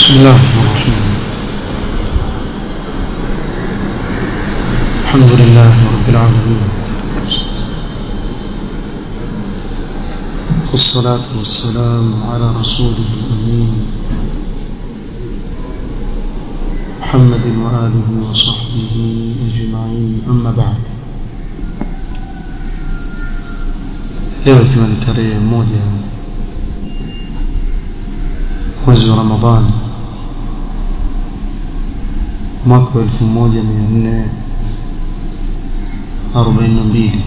بسم الله الرحمن الرحيم الحمد لله رب العالمين والصلاة والسلام على رسوله الأمين محمد وآله وصحبه أجمعين أما بعد leo ikiwa ni tarehe moja mwezi wa ramadhani mwaka wa elfu moja mia nne arobaini na mbili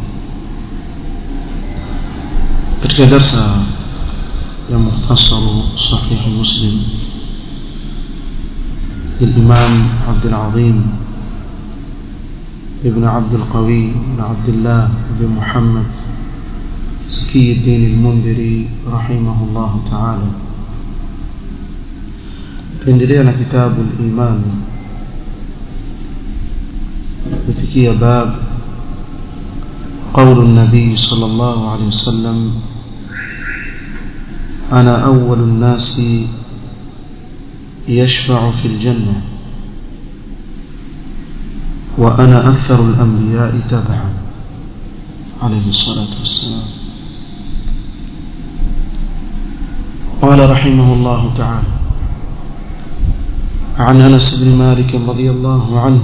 katika darsa ya mukhtasaru sahihi muslim للإمام عبد العظيم ابن عبد القوي بن عبد الله بن محمد زكي الدين المنذري رحمه الله تعالى tuendelea na kitabu al-iman kufikia bab قول النبي صلى الله عليه وسلم أنا أول الناس يشفع في الجنة وأنا أكثر الأنبياء تبعا عليه الصلاة والسلام قال رحمه الله تعالى عن انس بن مالك رضي الله عنه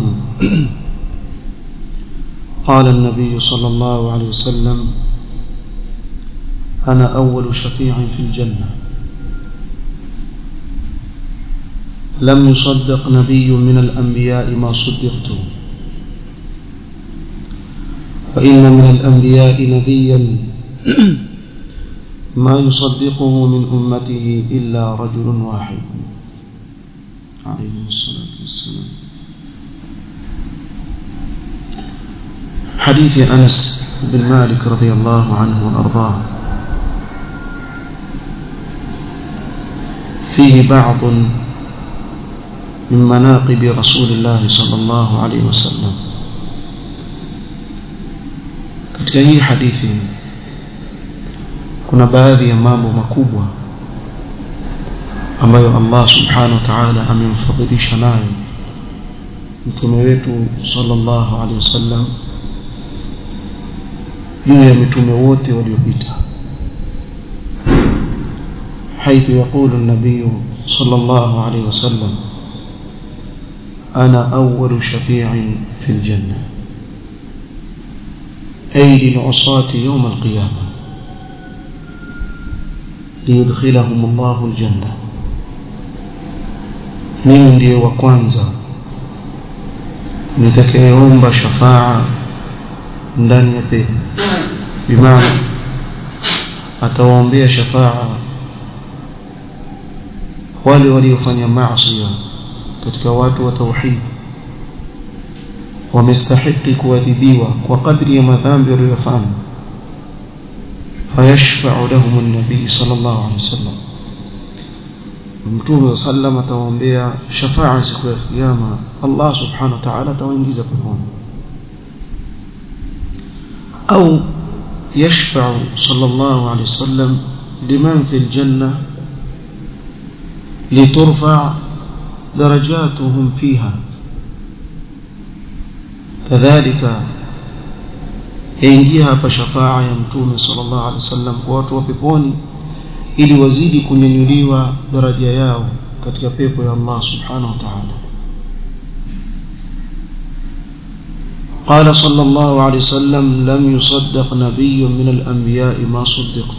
قال النبي صلى الله عليه وسلم انا اول شفيع في الجنه لم يصدق نبي من الانبياء ما صدقت وان من الانبياء نبيا ما يصدقه من امته الا رجل واحد عليه الصلاة والسلام حديث أنس بن مالك رضي الله عنه وأرضاه فيه بعض من مناقب رسول الله صلى الله عليه وسلم katika hii hadithi kuna baadhi ya mambo makubwa ambayo Allah subhanahu wa ta'ala amemfadhilisha nayo mtume wetu sallallahu alaihi wasallam juu ya mitume wote waliopita حيث يقول النبي صلى الله عليه وسلم أنا أول شفيع في الجنة أي للعصاة يوم القيامة ليدخلهم الله الجنة mimi ndiye wa kwanza nitakayeomba shafaa ndani ya pepo bimaana atawaombea shafaa wale waliofanya maasi katika watu wa tauhid wamestahiki kuadhibiwa kwa kadri ya madhambi waliyofanya fayashfa'u lahum an-nabi sallallahu alaihi wasallam mtume sallam atawaombea shafaa siku ya kiyama Allah subhanahu wa ta'ala atawaingiza peponi au يشفع صلى الله عليه وسلم لمن في الجنة لترفع درجاتهم فيها كذلك yaingia hapa shafaa ya mtume sallallahu alaihi wasallam kwa watu wa peponi ili wazidi kunyanyuliwa daraja yao katika pepo ya Allah subhanahu wa ta'ala قال صلى الله عليه وسلم لم يصدق نبي من الأنبياء ما صدقت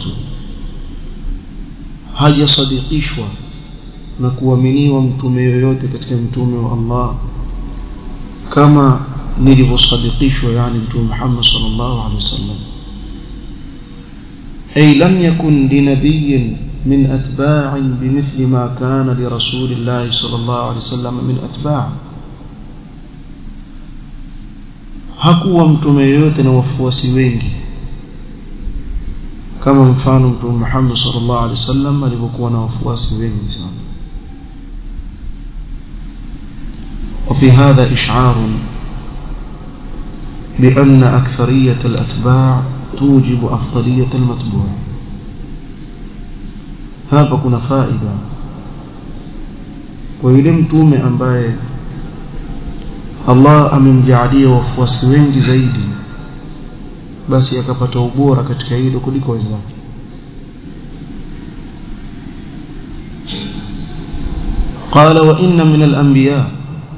haja sadikishwa na kuaminiwa mtume yoyote katika mtume wa Allah kama nilivyosadikishwa yani mtume Muhammad sallallahu alaihi wasallam أي لم يكن لنبي من أتباع بمثل ما كان لرسول الله صلى الله عليه وسلم من أتباع hakuwa mtume yoyote na wafuasi wengi kama mfano mtume Muhammad sallallahu alaihi wasallam alivyokuwa na wafuasi wengi sana وفي هذا إشعار بأن أكثرية الأتباع توجب أفضلية المتبوع hapa kuna faida kwa yule mtume ambaye Allah amemjaalia wafuasi wengi zaidi basi akapata ubora katika hilo kuliko wenzake قال وإن من الأنبياء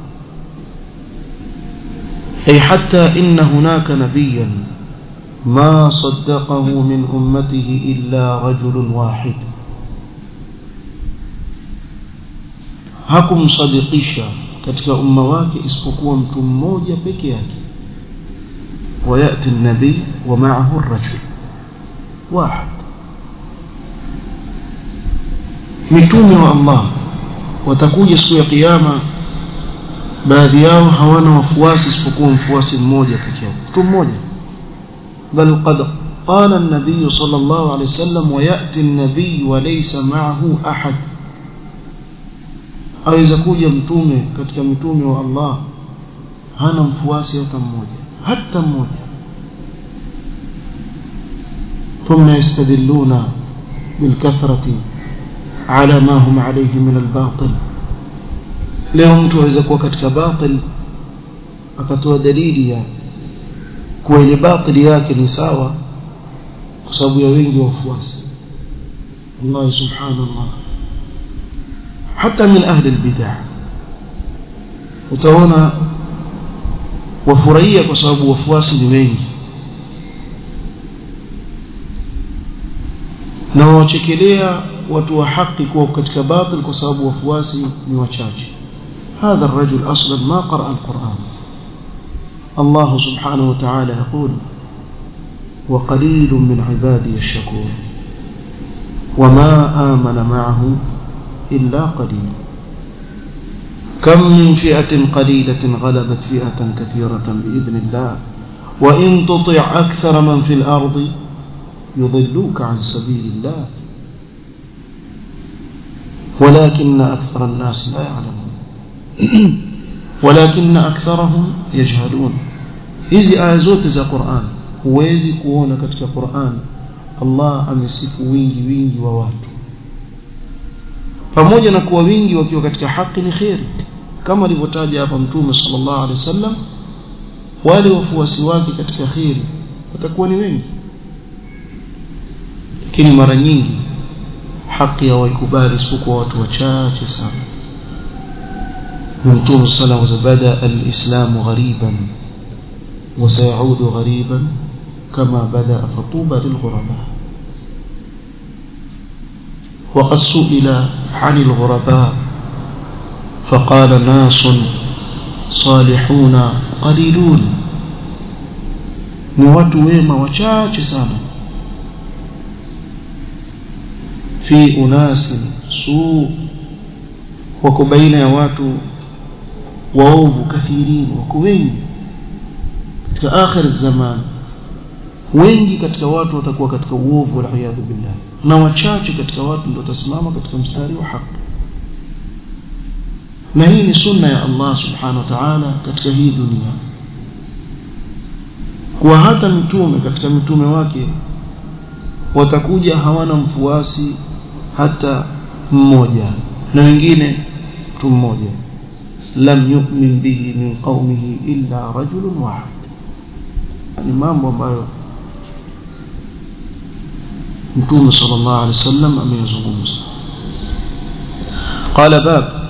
أي حتى إن هناك نبيا ما صدقه من أمته إلا رجل واحد hakumsadikisha katika umma wake isipokuwa mtu mmoja peke yake wayati nabii wa maahu rajul wahid mitume wa Allah watakuja siku ya kiyama baadhi yao hawana wafuasi isipokuwa mfuasi mmoja peke yake mtu mmoja bal qad qala an-nabiy sallallahu alayhi wasallam wa ya'ti an-nabiy wa laysa ma'ahu ahad aweza kuja mtume katika mitume wa Allah hana mfuasi hata mmoja hata mmoja ثم يستدلون بالكثرة على ما هم عليه من الباطل leo mtu aweza kuwa katika batil akatoa dalili ya kuwa ile batili yake ni sawa kwa sababu ya wengi wafuasi Allah subhanallah hata min ahli albidah utaona wafurahia kwa sababu wafuasi ni wengi na wachekelea watu wa haki kuwa katika batil kwa sababu wafuasi ni wachache هذا الرجل أصلا ما قرأ القرآن الله سبحانه وتعالى يقول وقليل من عبادي الشكور وما آمن معه إلا قليل كم من فئة قليلة غلبت فئة كثيرة بإذن الله وإن تطع أكثر من في الأرض يضلوك عن سبيل الله ولكن أكثر الناس لا يعلمون ولكن أكثرهم يجهلون hizi aya zote za Qur'an huwezi kuona katika Qur'an Allah amesifu wingi wingi wa watu pamoja na kuwa wingi wakiwa katika haki ni khairi kama alivyotaja hapa mtume sallallahu alaihi wasallam wale wafuasi wake katika khairi watakuwa ni wengi lakini mara nyingi haki hawaikubali isipokuwa watu wachache sana mtume sallallahu alaihi wasallam bada al-islam ghariban وسيعود غريبا كما بدأ فطوبى للغرباء وقد سئل عن الغرباء فقال ناس صالحون قليلون ni watu wema wachache sana fi unasin su wako baina ya watu waovu kathirini wako wengi katika akhir zaman wengi katika watu watakuwa katika uovu waliyadhu billah na wachache katika watu ndio watasimama katika mstari wa haki na hii ni sunna ya Allah subhanahu wa ta'ala katika hii dunia kuwa hata mitume katika mitume wake watakuja hawana mfuasi hata mmoja na wengine mtu mmoja lam yu'min bihi min qaumihi illa rajulun wahid ni mambo ambayo mtume sallallahu alaihi wasallam ameyazungumza قال باب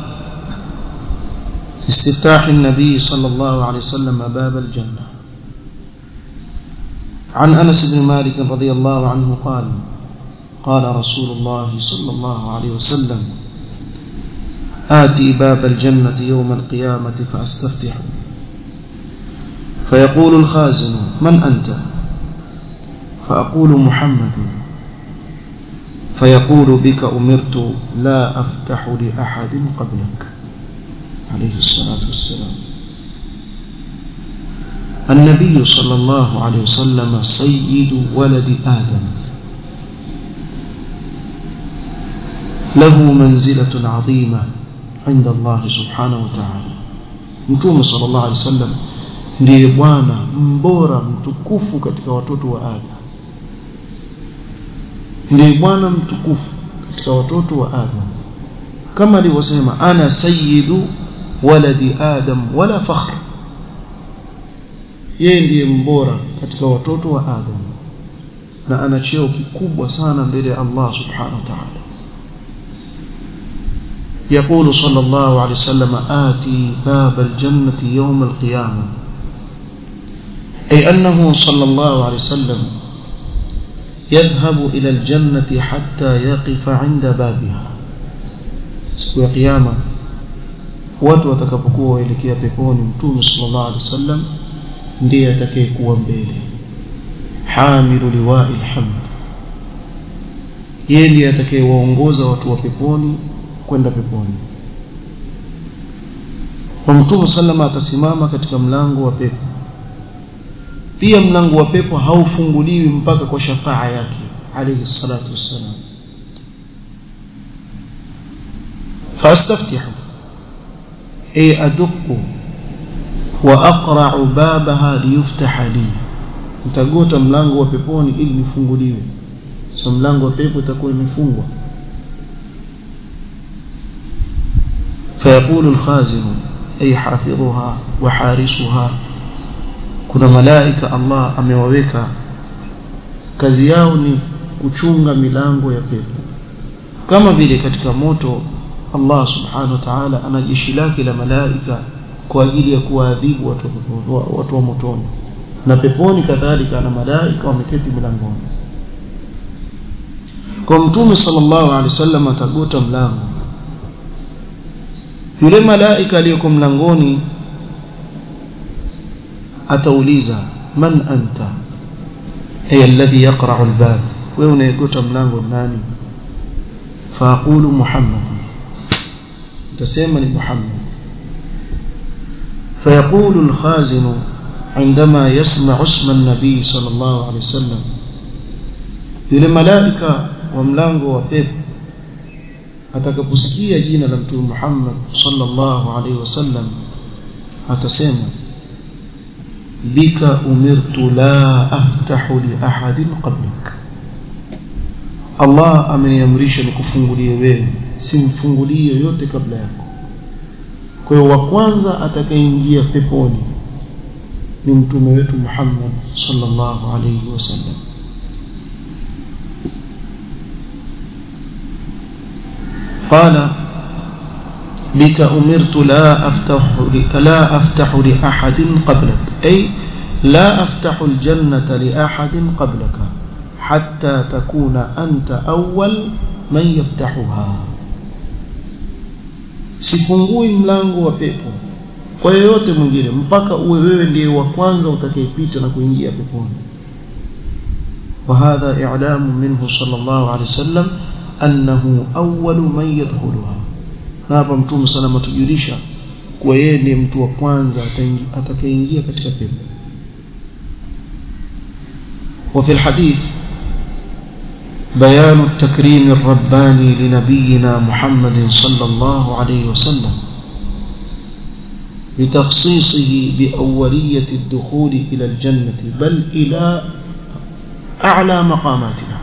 استفتاح النبي صلى الله عليه وسلم باب الجنة عن أنس بن مالك رضي الله عنه قال قال رسول الله صلى الله عليه وسلم آتي باب الجنة يوم القيامة فأستفتح فيقول الخازن من أنت فأقول محمد فيقول بك أمرت لا أفتح لأحد قبلك عليه الصلاة والسلام النبي صلى الله عليه وسلم سيد ولد آدم له منزلة عظيمة عند الله سبحانه وتعالى متوم صلى الله عليه وسلم ndiye bwana mbora mtukufu katika watoto wa Adam ndiye bwana mtukufu katika watoto wa Adam kama alivyosema ana sayyidu waladi adam wala fakhr yeye ndiye mbora katika watoto wa adam na ana cheo kikubwa sana mbele ya Allah subhanahu wa ta'ala يقول صلى الله عليه وسلم آتي باب الجنة يوم القيامة أي أنه صلى الله عليه وسلم يذهب إلى الجنة حتى يقف عند بابها siku ya kiyama watu watakapokuwa waelekea peponi mtume sallallahu alaihi wasallam ndiye atakayekuwa mbele hamilu liwa'i alhamd yeye ndiye atakayewaongoza watu wa peponi kwenda peponi kwa mtume sallama atasimama katika mlango wa pepo pia mlango wa pepo haufunguliwi mpaka kwa shafaa yake alayhi salatu wassalam فاستفتح اي ادق واقرع بابها ليفتح لي nitagota mlango wa peponi ili nifunguliwe so mlango wa pepo itakuwa imefungwa فيقول الخازن أي حافظها وحارسها kuna malaika Allah amewaweka kazi yao ni kuchunga milango ya pepo kama vile katika moto Allah subhanahu wa ta'ala ana jeshi lake la malaika kwa ajili ya kuwaadhibu watu watu wa motoni na peponi kadhalika ana malaika wameketi milangoni kwa mtume sallallahu alaihi wasallam atagota mlango yule malaika aliyoko mlangoni atauliza man anta ay alladhi yaqra'u albab wewe unayegota mlango nani faaqulu muhammad tasema ni muhammad فيقول الخازن عندما يسمع اسم النبي صلى الله عليه وسلم yule malaika wa mlango wa pepo atakaposikia jina la mtume Muhammad sallallahu alaihi wasallam atasema bika umirtu la aftahu li ahadin qablik Allah ameniamrisha nikufungulie wewe simfungulie yoyote kabla yako kwa hiyo wa kwanza atakayeingia peponi ni mtume wetu Muhammad sallallahu alaihi wasallam قال بك أمرت لا أفتح لا أفتح لأحد قبلك أي لا أفتح الجنة لأحد قبلك حتى تكون أنت أول من يفتحها sifungui mlango wa pepo kwa yeyote mwingine mpaka uwe wewe ndiye wa kwanza utakayepita na kuingia peponi وهذا إعلام منه صلى الله عليه وسلم أنه أول من يدخلها hapa mtume sana matujulisha kuwa yeye ndiye mtu wa kwanza atakayeingia katika pepo وفي الحديث بيان التكريم الرباني لنبينا محمد صلى الله عليه وسلم لتخصيصه بأولية الدخول إلى الجنة بل إلى أعلى مقاماتها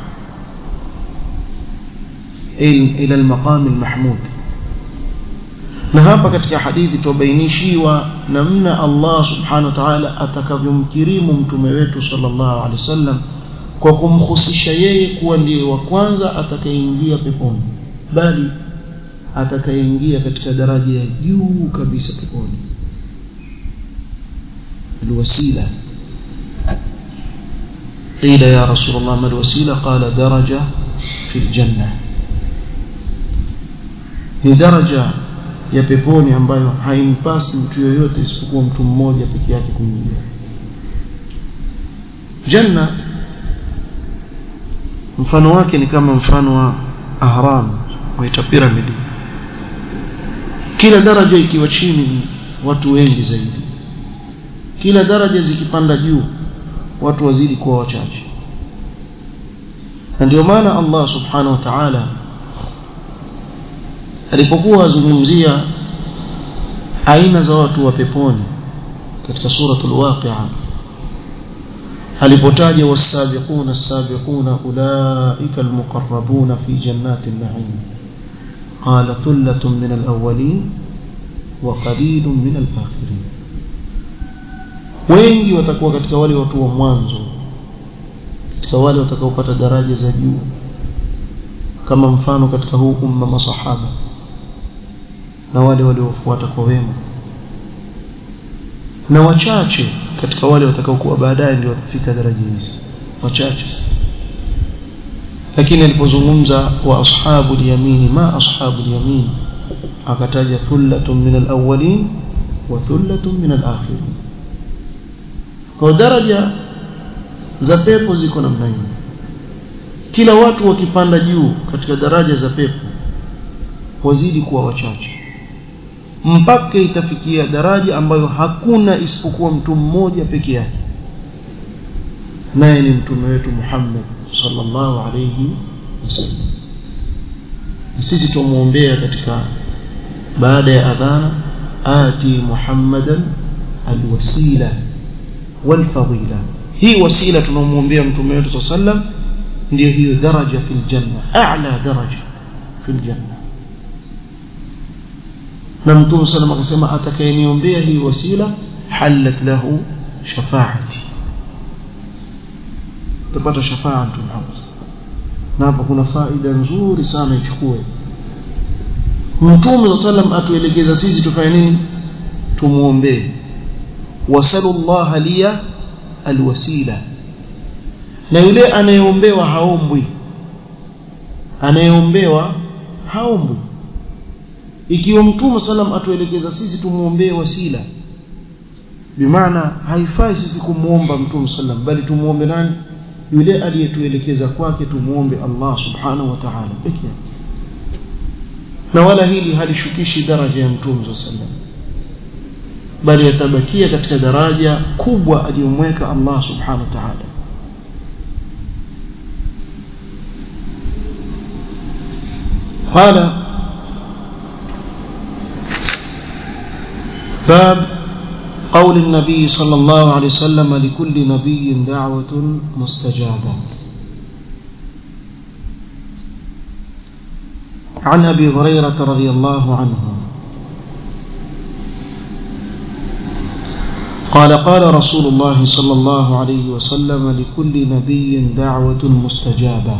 إلى المقام المحمود na hapa katika hadithi tubainishiwa namna Allah subhanahu wa ta'ala atakavyomkirimu mtume wetu sallallahu alaihi wasallam kwa kumhusisha yeye kuwa ndiye wa kwanza atakayeingia peponi bali atakayeingia katika daraja ya juu kabisa peponi alwasila قيل يا رسول الله ما الوسيله قال درجه في الجنه ni daraja ya peponi ambayo haimpasi mtu yoyote isipokuwa mtu mmoja peke yake kuingia janna mfano wake ni kama mfano wa ahram waita pyramid kila daraja ikiwa chini watu wengi zaidi kila daraja zikipanda juu watu wazidi kuwa wachache na ndio maana Allah subhanahu wa ta'ala alipokuwa azungumzia aina za watu wa peponi katika suratul waqi'a alipotaja wasabiquna as-sabiquna ulaika al-muqarrabuna fi jannati an-na'im qala thullatun min alawwalin wa qalilun min alakhirin wengi watakuwa katika wale watu wa mwanzo katika wale watakaopata daraja za juu kama mfano katika huu umma masahaba na wale waliofuata kwa wema na wachache katika wale watakaokuwa baadaye ndio watafika daraja hizi wachache lakini alipozungumza wa ashabu yamini ma ashabu yamin akataja thullatun min alawwalin wa thullatun min alakhirin kwa daraja za pepo ziko namna hii kila watu wakipanda juu katika daraja za pepo wazidi kuwa wachache mpaka itafikia daraja ambayo hakuna isipokuwa mtu mmoja peke yake naye ni mtume wetu Muhammad sallallahu alayhi wasallam sisi tumuombea katika baada ya adhana ati muhammadan alwasila walfadila hii wasila tunamuombea mtume wetu sallam ndio hiyo daraja fil janna a'la daraja fil janna na mtume sallam akasema atakayeniombea hii wasila halat lahu shafaati utapata shafaa mtume Muhammad na hapa kuna faida nzuri sana ichukue mtume sallam atuelekeza sisi tufanye nini tumuombee wasallallahu liya alwasila na yule anayeombewa haombwi anayeombewa haombwi ikiwa mtume sallam atuelekeza sisi tumuombee wasila bimaana haifai sisi kumuomba mtume sallam bali tumuombe nani yule aliyetuelekeza kwake tumuombe Allah subhanahu wa ta'ala pekee yake na wala hili halishukishi daraja ya mtume sallam bali yatabakia katika daraja kubwa aliyomweka Allah subhanahu wa ta'ala قال باب قول النبي صلى الله عليه وسلم لكل نبي دعوة مستجابة عن أبي هريرة رضي الله عنه قال قال رسول الله صلى الله عليه وسلم لكل نبي دعوة مستجابة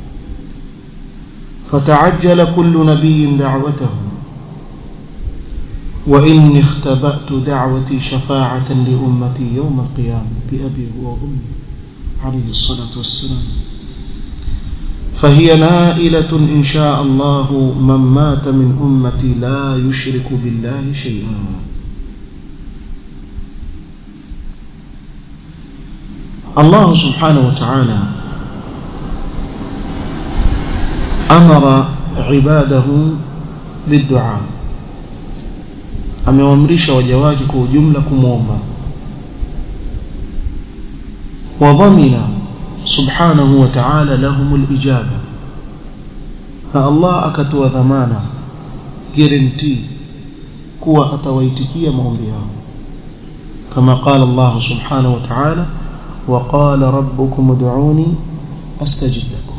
فتعجل كل نبي دعوته وإني اختبأت دعوتي شفاعة لأمتي يوم القيامة بأبي وأمي عليه الصلاة والسلام فهي نائلة إن شاء الله من مات من أمتي لا يشرك بالله شيئا الله سبحانه وتعالى أمر عباده بالدعاء amewaamrisha waja wake kwa ujumla kumwomba wadhamina subhanahu wa ta'ala lahum lijaba na Allah akatoa dhamana guarantee kuwa atawaitikia maombi yao kama qala Allah subhanahu wa ta'ala wa qala rabbukum ud'uni astajib lakum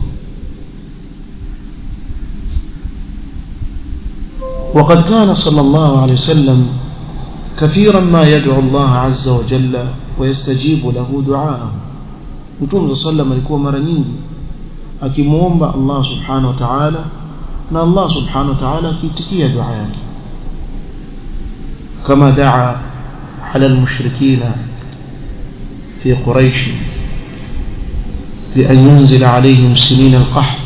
وقد كان صلى الله عليه وسلم كثيرا ما يدعو الله عز وجل ويستجيب له دعاءه Mtume صلى الله alikuwa mara nyingi akimuomba Allah subhanahu wa ta'ala na Allah subhanahu wa ta'ala akiitikia dua yake kama daa ala almushrikeen fi quraish بأن ينزل عليهم سنين القحط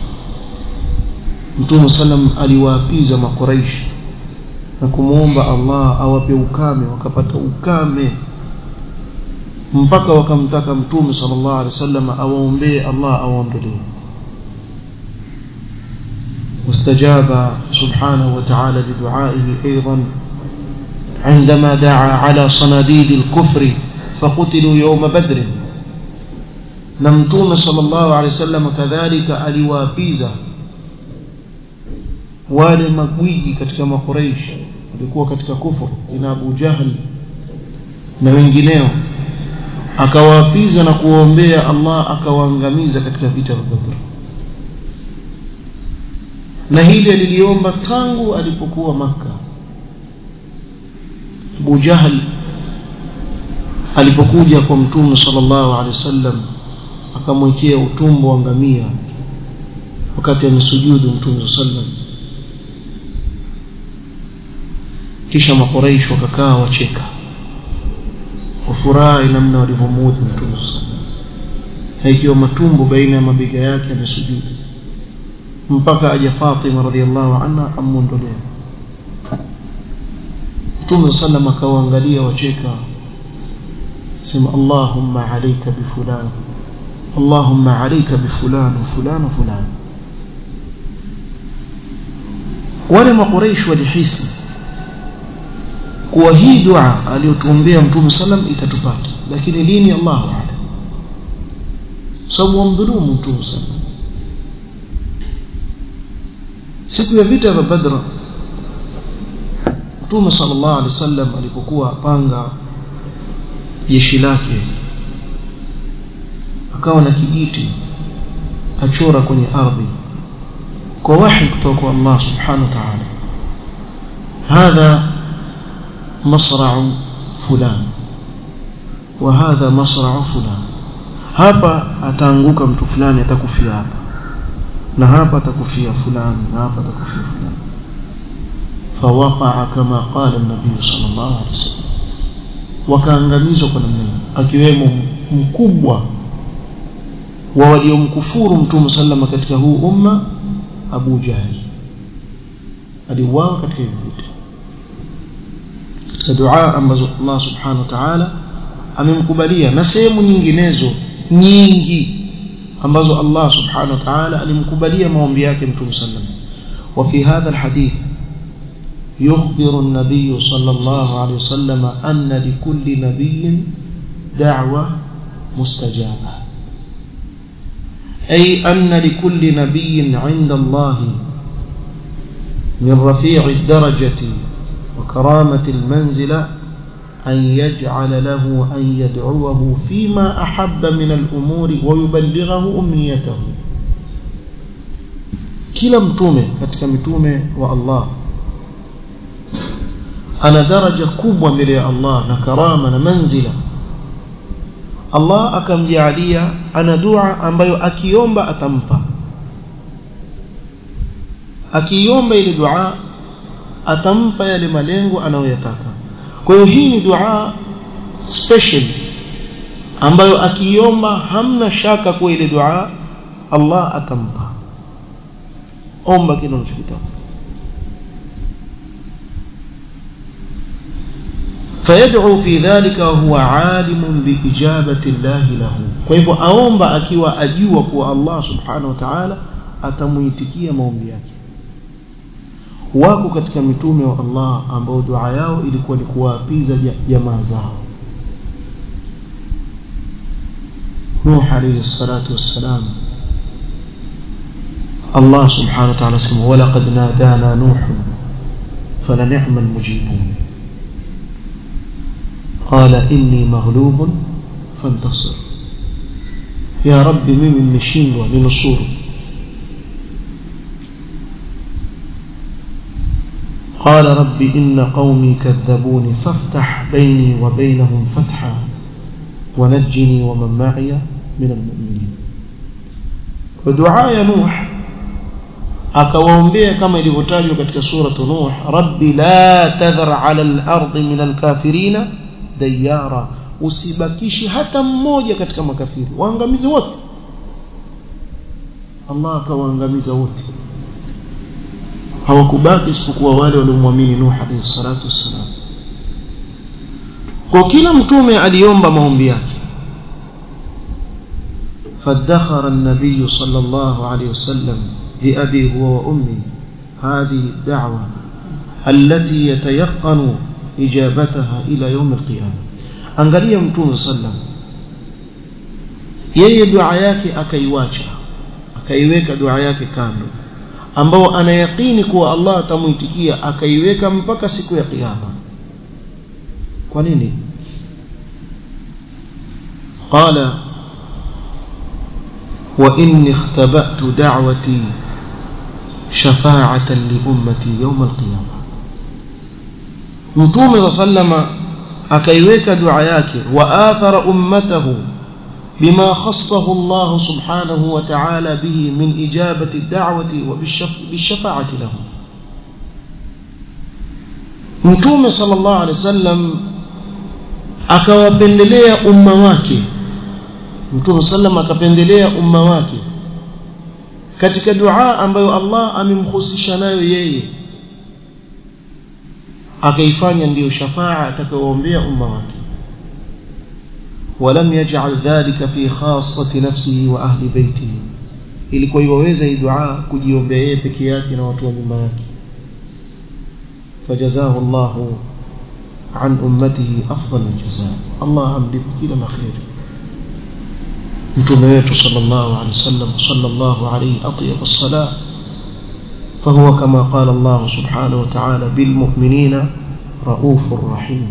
Mtume sallam aliwaapiza makuraishi na kumwomba Allah awape ukame wakapata ukame mpaka wakamtaka Mtume sallallahu alaihi wasallam awaombee Allah awaondolee واستجاب سبحانه وتعالى لدعائه أيضا عندما دعا على صناديد الكفر فقتلوا يوم بدر نمتوم صلى الله عليه وسلم كذلك أليوابيزا wale magwiji katika makuraish walikuwa katika kufuru ina Abu Jahl na wengineo akawaapiza na kuwaombea Allah akawaangamiza katika vita vya Badr na hili aliliomba tangu alipokuwa maka Abu Jahl alipokuja kwa mtume sallallahu alaihi wasallam akamwekea utumbo wa ngamia wakati amesujudu mtume sallam kisha makuraish wakakaa wacheka wafurahi namna walivyomuudhi mtume sallam haikiwa matumbo baina ya mabega yake amesujudu mpaka aja Fatima radhiallahu anha amuondolee mtume sallam akawaangalia wacheka sema Allahumma alayka bifulan Allahumma alayka bifulan fulan fulan wale makuraish walihisi kuwa hii dua aliyotuombea mtume sallam itatupata lakini lini Allahu a'lam sababu wamdhulumu mtume sallam siku ya vita vya Badr mtume sallallahu alaihi wasallam alipokuwa apanga jeshi lake akawa na kijiti achora kwenye ardhi kwa wahi kutoka kwa Allah subhanahu wa ta'ala hadha masra'u fulan wa hadha masra'u fulan hapa ataanguka mtu fulani atakufia hapa na hapa atakufia fulani na hapa atakufia fulani فوقع كما قال النبي صلى الله عليه وسلم wakaangamizwa kwa namna hiyo akiwemo mkubwa wa waliomkufuru mtume sallama katika huu umma Abu Jahl aliuawa katika vita katika dua ambazo Allah subhanahu wa ta'ala amemkubalia na sehemu nyinginezo nyingi ambazo Allah subhanahu wa ta'ala alimkubalia maombi yake mtume sallam وفي هذا الحديث يخبر النبي صلى الله عليه وسلم أن لكل نبي دعوة مستجابة أي أن لكل نبي عند الله من رفيع الدرجة وكرامة المنزلة أن يجعل له أن يدعوه فيما أحب من الأمور ويبلغه أمنيته kila mtume katika mitume wa Allah ana daraja kubwa mbele ya Allah na karama na manzila Allah akamjalia ana dua ambayo akiomba atampa akiomba ile dua atampa yale malengo anayoyataka kwa hiyo hii ni dua special ambayo akiomba hamna shaka kwa ile dua Allah atampa omba kile unachotaka فيدعو في ذلك وهو عالم بإجابة الله له kwa hivyo aomba akiwa ajua kuwa Allah subhanahu wa ta'ala atamuitikia maombi yake wako katika mitume wa Allah ambao dua yao ilikuwa ni kuwaapiza jamaa zao Nuh alayhi salatu wassalam Allah subhanahu wa ta'ala sema walaqad nadana nuh falan'amal mujibun قال إني مغلوب فانتصر يا رب mimi nimeshindwa ninusuru قال رب إن قومي كذبوني فافتح بيني وبينهم فتحا ونجني ومن معي من المؤمنين ودعاء نوح akawaombea kama ilivyotajwa katika suratu Nuh rabbi la tadhar ala al-ardi min al-kafirina dayara usibakishi hata mmoja katika makafiri waangamize wote Allah akawaangamiza wote hawakubaki isipokuwa wale waliomwamini Nuh alayhi salatu wassalam kwa kila mtume aliomba maombi yake فادخر النبي صلى الله عليه وسلم لأبي هو وأمي هذه الدعوة التي يتيقن إجابتها إلى يوم القيامة angalia mtume sallam yeye dua yake akaiwacha akaiweka dua yake kando ambao anayakini kuwa Allah atamuitikia akaiweka mpaka siku ya kiyama kwa nini qala wa inni ikhtaba'tu da'wati شفاعة لأمتي يوم القيامة متوم صلى akaiweka dua yake wa athara ummatahu bima khassahu Allah subhanahu wa ta'ala bihi min ijabati ad-da'wati wa bishafa'ati lahum Mtume sallallahu alaihi wasallam akawapendelea umma wake Mtume sallam akapendelea umma wake katika dua ambayo Allah amemhusisha nayo yeye akaifanya ndiyo shafaa atakayoombea umma wake ولم يجعل ذلك في خاصة نفسه وأهل بيته ilikuwa iwaweza hii dua kujiombea yeye peke yake na watu wa nyumba yake fajazahu Allah an ummatihi afdal aljazaa Allah amlipe kila la kheri mtume wetu sallallahu alaihi wasallam sallallahu alaihi atyab as-salah فهو كما قال الله سبحانه وتعالى بالمؤمنين رؤوف رحيم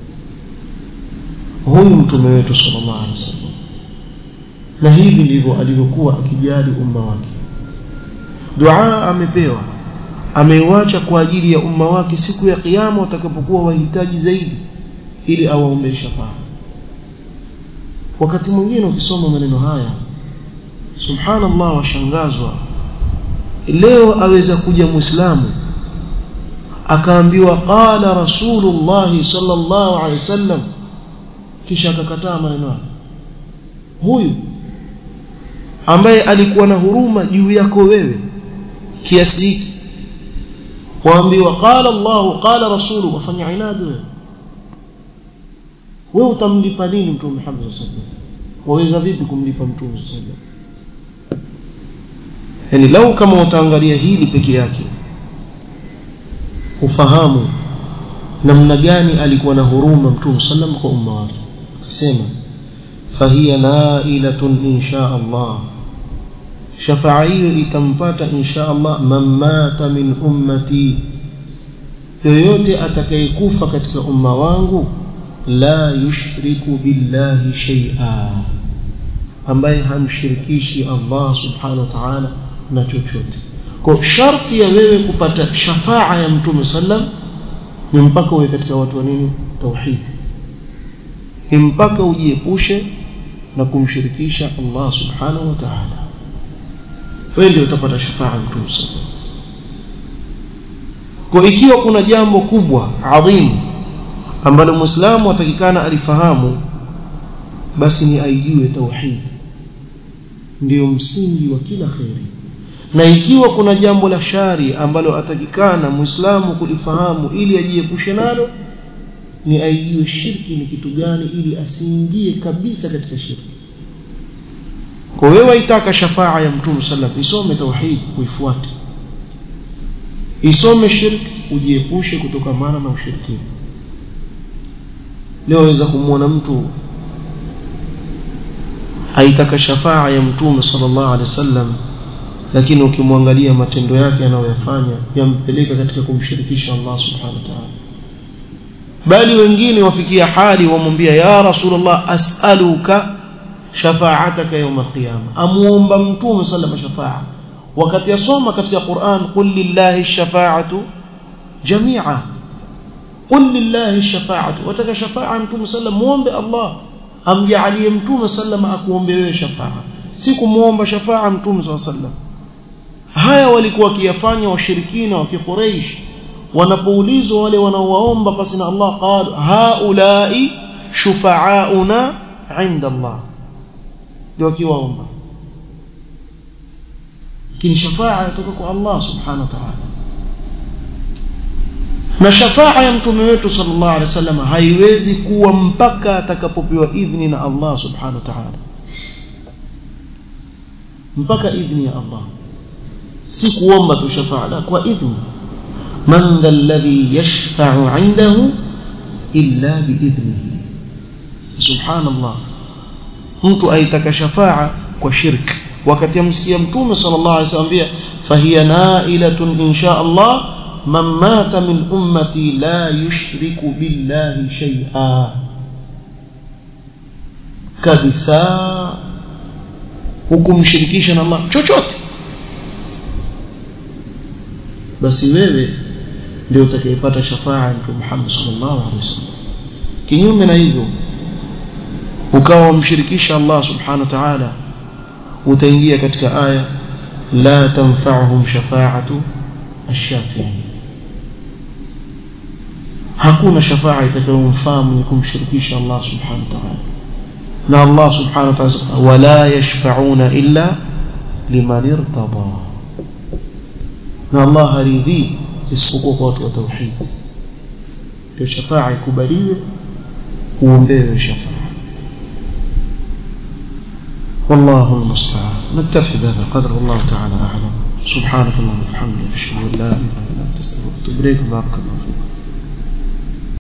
huyu mtume wetu sallallahu alaihi wasallam na hivi ndivyo alivyokuwa akijali umma wake dua amepewa ameiwacha kwa ajili ya umma wake siku ya kiyama watakapokuwa wahitaji zaidi ili awaombee shafaa wakati mwingine ukisoma maneno haya subhanallah washangazwa leo aweza kuja muislamu akaambiwa qala rasulullah sallallahu alaihi wasallam kisha akakataa maneno hayo huyu ambaye alikuwa na huruma juu yako wewe kiasi hiki waambiwa qala Allah qala rasulu wafanya inadi wewe wewe utamlipa nini mtume Muhammad sallallahu alaihi wasallam waweza vipi kumlipa mtume sallallahu alaihi wasallam yani lau kama utaangalia hili peke yake ufahamu namna gani alikuwa na huruma mtume sallam kwa umma wake akasema fahiya nailatun insha Allah shafaa hiyo itampata insha Allah man mata min ummati yoyote atakayekufa katika umma wangu la yushriku billahi shay'a ambaye hamshirikishi Allah subhanahu wa ta'ala na chochote kwa sharti ya wewe kupata shafaa ya mtume sallam ni mpaka uwe katika watu wa nini tauhid ni mpaka ujiepushe na kumshirikisha Allah subhanahu wa ta'ala wewe ndio utapata shafaa ya mtume sallam kwa ikiwa kuna jambo kubwa adhimu ambalo muislamu atakikana alifahamu basi ni aijue tauhid ndiyo msingi wa kila kheri na ikiwa kuna jambo la shari ambalo atakikana muislamu kulifahamu ili ajiepushe nalo ni aijue shirki ni kitu gani ili asiingie kabisa katika shirki kwa wewe itaka shafaa ya mtume sallam isome tauhid uifuate isome shirki ujiepushe kutokamana na ushirikina leo waweza kumwona mtu aitaka shafaa ya mtume sallallahu alaihi wasallam lakini ukimwangalia matendo yake anayoyafanya yampeleka katika kumshirikisha Allah subhanahu wa ta'ala bali wengine wafikia hali wamwambia ya rasulullah as'aluka shafa'ataka yawm al-qiyama amuomba mtume sallallahu alaihi shafaa wakati yasoma katika Qur'an qul lillahi ash-shafa'atu jami'a qul lillahi ash-shafa'atu wataka shafa'a mtume sallallahu muombe Allah amjalie mtume sallallahu akuombe wewe shafaa si kumuomba shafaa mtume sallallahu haya walikuwa wakiyafanya washirikina wa kiquraish wanapoulizwa wale wanaowaomba pasi na Allah qalu haulai shufaauna inda Allah ndio wakiwaomba lakini shafaa yatoka kwa Allah subhanahu wa ta'ala na shafaa ya mtume wetu sallallahu alaihi wasallam haiwezi kuwa mpaka atakapopewa idhni na Allah subhanahu wa ta'ala mpaka idhni ya Allah si kuomba tu shafaa la kwa idhni man dha alladhi yashfa'u 'indahu illa biidhnihi subhanallah mtu aitaka shafaa kwa shirk wakati amsia mtume sallallahu alaihi wasallam fahiya na'ilatun insha Allah man mata min ummati la yushriku billahi shay'a kabisa hukumshirikisha na Allah chochote basi wewe ndio utakayepata shafaa ya Mtume Muhammad sallallahu alaihi wasallam kinyume na hivyo ukawa umshirikisha Allah subhanahu wa ta'ala utaingia katika aya la tanfa'uhum shafa'atu ash-shafi'in hakuna shafaa itakayomfaa mwenye kumshirikisha Allah subhanahu wa ta'ala na Allah subhanahu wa ta'ala wala yashfa'una illa liman irtada na Allah haridhi isipokuwa kwa watu wa tauhid ndio shafaa ikubaliwe uombewe shafaa والله المستعان نكتفي بهذا القدر والله تعالى أعلم سبحانك اللهم وبحمدك أشهد أن لا إله إلا أنت أستغفرك وأتوب إليك بارك الله